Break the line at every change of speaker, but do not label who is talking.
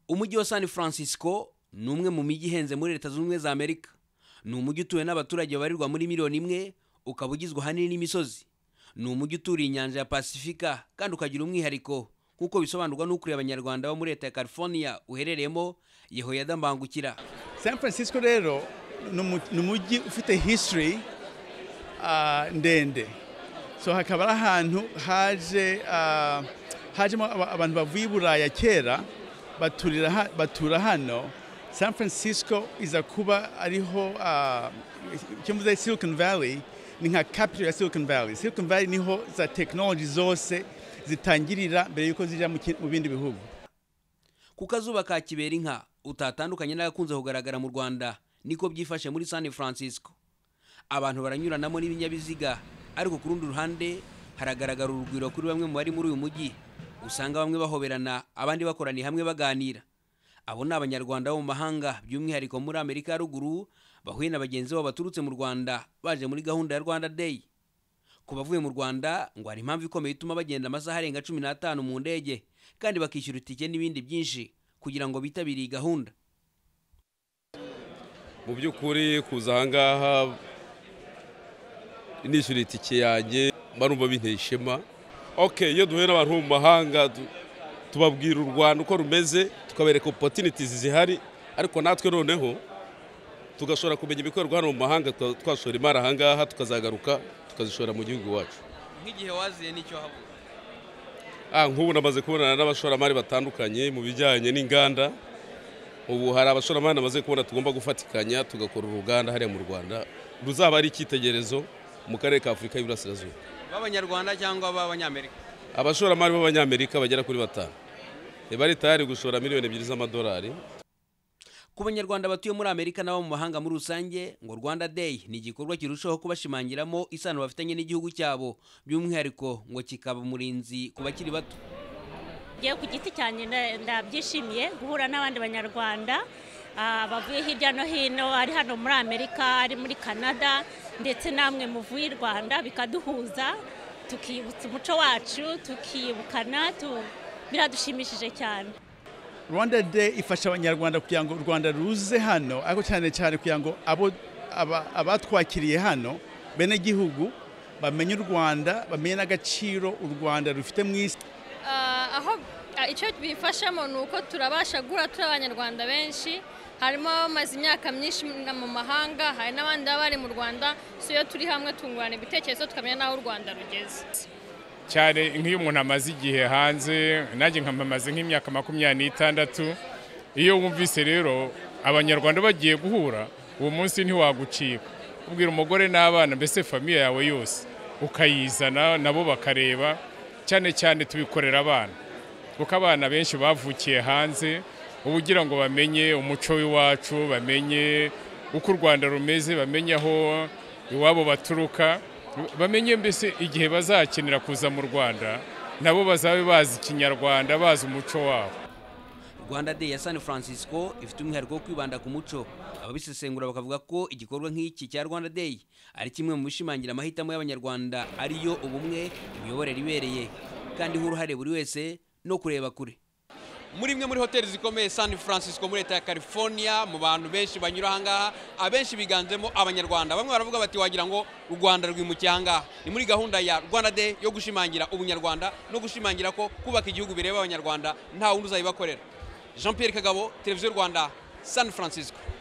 umujyi wa san francisco ni umwe mu mijyi ihenze muri leta zunze ubumwe za amerika ni umujyi utuwe n'abaturage babarirwa muri miliyoni imwe ukaba ugizwe ahanini n'imisozi ni umujyi uturiye inyanja ya pasifika kandi ukagira umwihariko nk'uko bisobanurwa n'ukuriye abanyarwanda bo muri leta ya california uherereyemo yehoyada mbangukira
san francisco rero ni umu- ni umujyi ufite history ah, ndende so hakaba ari ahantu haje ah, hajemo aba- abantu bavuye i buraya kera baturira ha- batura hano san francisco iza kuba ariho ah, icyo mvuze silicon valley ni nka capital ya silicon valley silicon valley niho za technology zose zitangirira mbere y'uko zija mu ki- mu bindi bihugu
ku kazuba ka kibera inka utatandukanye n'agakunze kugaragara mu rwanda niko byifashe muri san francisco abantu baranyuranamo n'ibinyabiziga ariko ku rundi ruhande haragaragara urugwiro kuri bamwe mu bari muri uyu mujyi usanga bamwe bahoberana abandi bakoraniye hamwe baganira abo ni abanyarwanda bo mu mahanga by'umwihariko muri amerika ya ruguru bahuye na bagenzi babo baturutse mu rwanda baje muri gahunda ya rwanda day ku bavuye mu rwanda ngo hari impamvu ikomeye ituma bagenda amasaha arenga cumi n'atanu mu ndege kandi bakishyura itike n'ibindi byinshi kugira ngo bitabire iyi gahunda
mu by'ukuri kuza ahangaha nishyura itike yanjye barumva binteye ishema oke iyo duhuye n'abantu bo mu mahanga tu- tubabwira u rwanda uko rumeze tukabereka opotinitizi zihari ariko natwe noneho tugashobora kumenya ibikorwa hano mu mahanga tuka- twashora imari ahangaha tukazagaruka tukazishora mu gihugu iwacu
nk'igihe waziye n'icyo habura
Ah, nk'ubu namaze kubonana n'abashoramari batandukanye mu bijyanye n'inganda ubu hari abashoramari namaze kubona tugomba gufatikanya tugakora uruganda hariya mu rwanda ruzaba ari icyitegererezo mu karere ka afurika y'iburasirazuba
b'abanyarwanda cyangwa b'abanyamerika
abashoramari b'abanyamerika bagera kuri batanu Eh, bari tayari gushora miliyoni ebyiri z'amadolari
ku banyarwanda batuye muri amerika n'abo mu mahanga muri rusange ngo rwanda day ni igikorwa kirushaho kubashimangiramo isano bafitanye n'igihugu cyabo by'umwihariko ngo kikaba umurinzi ku bakiri bato
ngewe ku giti cyanjye nda- ndabyishimiye guhura n'abandi banyarwanda ah, bavuye hirya no hino ari hano muri amerika ari muri canada ndetse namwe muvuye i rwanda bikaduhuza tukibutsa umuco wacu tukibukana tu- biradushimishije cyane
rwanda day ifasha abanyarwanda kugira ngo u rwanda ruze hano ariko cyane cyane kugira ngo abo aba- abatwakiriye hano bene gihugu bamenye u rwanda bamenye n'agaciro u rwanda rufite mu isi
Ah, aho ah, icyo bifashamo ni uko turabasha guhura turi abanyarwanda benshi harimo abamaze imyaka myinshi na- mu mahanga hari n'abandi baba bari mu rwanda so iyo turi hamwe tungurana ibitekerezo tukamenya n'aho u rwanda rugeze
cyane nk'iyo umuntu amaze igihe hanze nanjye nkaba maze nk'imyaka makumyabiri n'itandatu iyo wumvise rero abanyarwanda bagiye guhura uwo munsi ntiwagucika ubwira umugore n'abana mbese famiye yawe yose ukayizana nabo bakareba cyane cyane tubikorera abana kuko abana benshi bavukiye hanze uba ugira ngo bamenye umuco w'iwacu bamenye uko u rwanda rumeze bamenye aho iwabo baturuka bamenye mbese igihe bazakenera kuza mu rwanda nabo bazabe bazi ikinyarwanda bazi umuco wabo
rwanda day ya san francisco ifite umwihariko wo kwibanda ku muco ababisesengura bakavuga ko igikorwa nk'iki cya rwanda day ari kimwe mu bishimangira amahitamo y'abanyarwanda ariyo ubumwe imiyoborere ibereye kandi uruhare buri wese no kureba kure muri imwe muri hoteli zikomeye san francisco muri leta ya california mu bantu benshi banyura ahangaha abenshi biganjemo abanyarwanda bamwe baravuga bati wagira ngo u rwanda rwimukiye ahangaha ni muri gahunda ya rwanda day yo gushimangira ubunyarwanda no gushimangira ko kubaka igihugu bireba abanyarwanda nta wundi uzayibakorera jean pierre kagabo televiziyo rwanda san francisco